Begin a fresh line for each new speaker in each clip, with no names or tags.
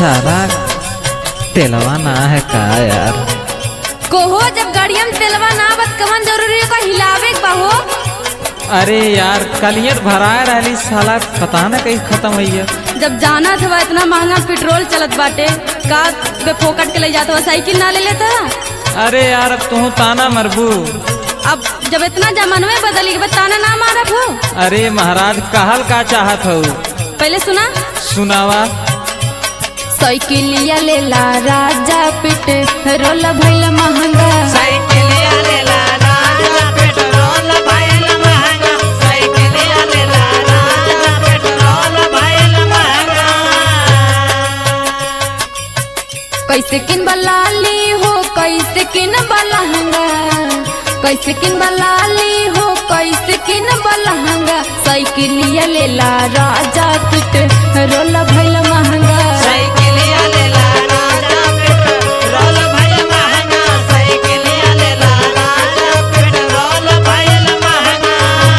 सारा तेलवा ना है का यार
कोहो जब गाड़िया में तेलवा ना बत कवन जरूरी है को हिलावे के बा हो
अरे यार कलियर भराए रहली साला पता ना कहीं खत्म हुई है
जब जाना था इतना महंगा पेट्रोल चलत बाटे का बे फोकट के ले जाता साइकिल ना ले लेता
अरे यार अब तू ताना मरबू
अब जब इतना जमानवे बदली के ताना ना मारब हो
अरे महाराज कहल का चाहत हो
पहले सुना
सुनावा
साइकिलिया लेला राजा पिट रोल भइल महंगा
साइकिलिया लेला राजा पेट्रोल भइल महंगा साइकिलिया लेला राजा पेट्रोल भइल महंगा
कैसे किन बलाली हो कैसे किन बलहंगा कैसे किन बलाली हो कैसे किन बलहंगा साइकिलिया लेला राजा पिट रोल भइल महंगा
साइकिलिया लेला राजा पेट्रोल भइल महंगा साइकिलिया लेला राजा पेट्रोल भइल महंगा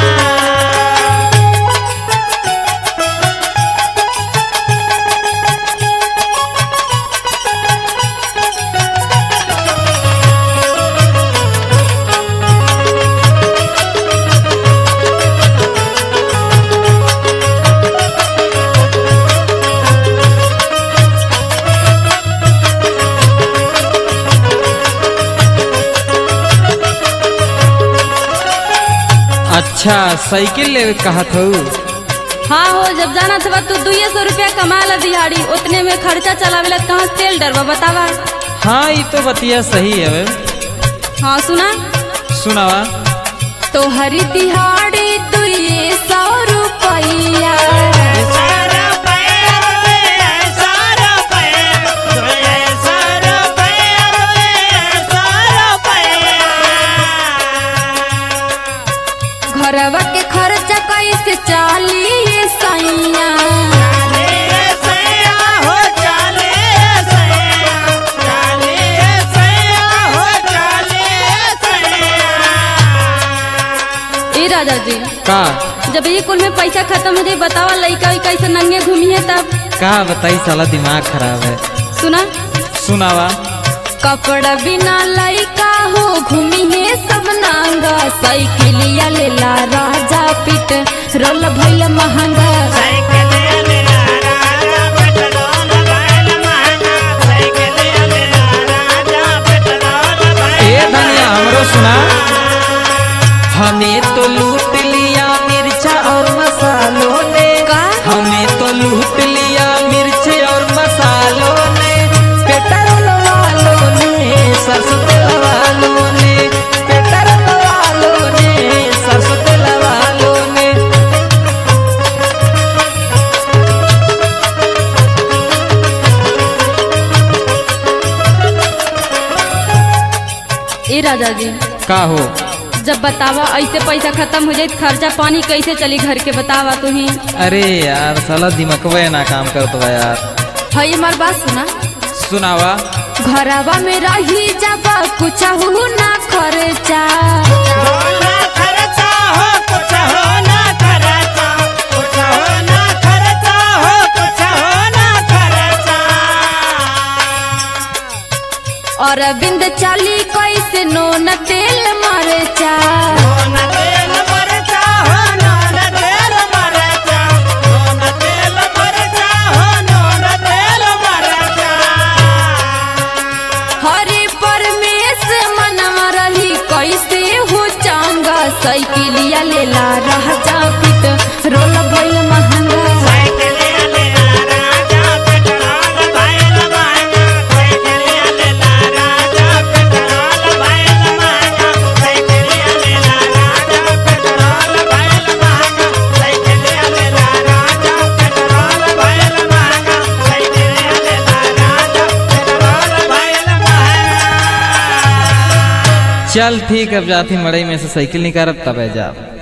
अच्छा साइकिल ले कहत हो
हाँ हो जब जाना था तू दुए सौ रुपया कमा ला दिहाड़ी उतने में खर्चा चलावेला कहाँ तेल डरवा बतावा
हाँ ये तो बतिया सही है
हाँ सुना
सुनावा
तो हरी दिहाड़ी दुए सौ रुपया
सारा पैर रे सारा पैर रे सारा पैर रे सारा पैर
घरवा के खर्चा कैसे चाली सैया
चाले सैया हो चाले सैया चाले सैया हो चाले सैया
ए राजा जी
का
जब ये कुल में पैसा खत्म हो जाए बतावा लइका वैका कैसे नंगे घूमी है तब
का बताई साला दिमाग खराब है
सुना
सुनावा
कपड़ा बिना लइका हो घूमी है सब नांगा साइकिलिया लेला राजा पिट रोल भइल महंगा
साइकिल लेला राजा पेट्रोल भइल महंगा साइकिल लेला राजा पेट्रोल भइल
ए धनिया हमरो सुना हमें तो लूट लिया मिर्चा और मसालों ने
का
हमें तो लूट लिया मिर्च और मसालों ने पेट्रोल वालों ने सरसों तेल वालों ने पेट्रोल वालों ने सरसों तेल वालों ने
ए राजा जी
का हो
जब बतावा ऐसे पैसा खत्म हो जाए तो खर्चा पानी कैसे चली घर के बतावा तू ही
अरे यार साला दिमागवा ना काम करत बा यार
हई हमार बात सुना
सुनावा
घरवा में रही जाबा कुछ ना खर्चा
होना खर्चा हो कुछ होना खर्चा कुछ होना खर्चा हो कुछ होना खर्चा
और बिंद चाली कैसे नोन तेल मरचा
होना तेल मरचा होना तेल मरचा होना तेल मरचा होना तेल मरचा
हरे परमेश मनवा रही कैसे हो चांगा साइकिलिया लेला राजा पिट रोल भइल महंगा
साइकिल लेला राजा पेट्रोल भइल महंगा साइकिल लेला राजा पेट्रोल भइल महंगा साइकिल लेला राजा पेट्रोल भइल महंगा साइकिल लेला राजा पेट्रोल भइल महंगा साइकिल लेला राजा पेट्रोल भइल महंगा
चल ठीक है अब जाती मड़ई में से साइकिल निकारब तबे जाब